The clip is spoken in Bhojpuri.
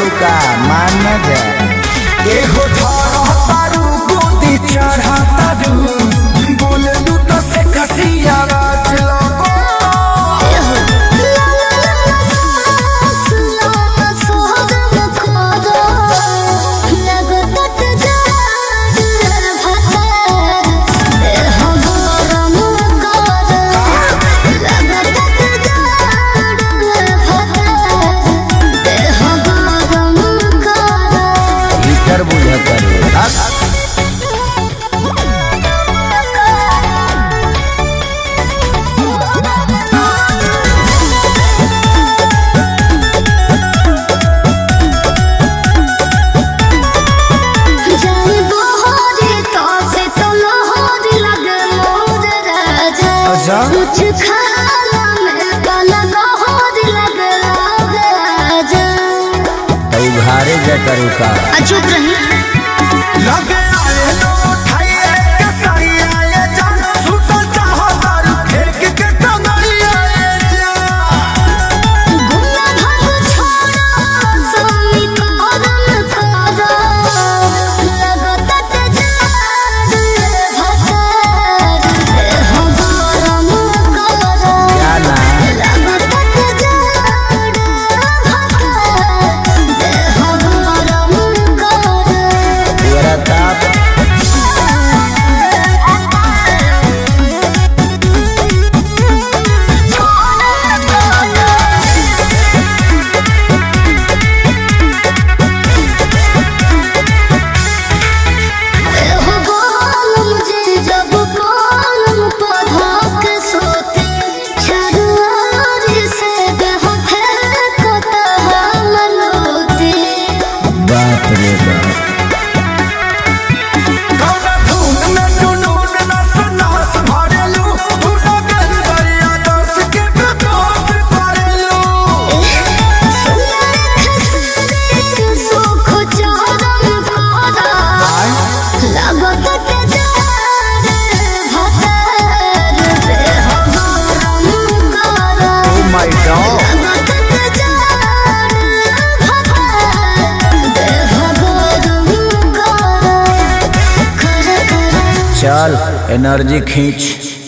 का मान न जा एगो धर तारू गोदी चढ़ा तारू बोले लू तो से खसिया बात लगो भीतर बुझ कर अच्छा कुछ खाना में काला नहर लग राजा तू घारे जा करू का चुप रही लगे आए लो ठाइए के सही आए जान सुतल चाहो तारू फेंक के टंगड़ी आए जा गुना भाग छोड़ा सोनी करम करा लगत ते जार भतर हम गरम करा जाना लगत ते जार भतर हम गरम करा तेरा ताप बाप रे बाप कौना धुन में जुनून नस नस भरेलू तू लगन दरिया दस के बेदोस करेलू ओ माय गॉड चल एनर्जी खींच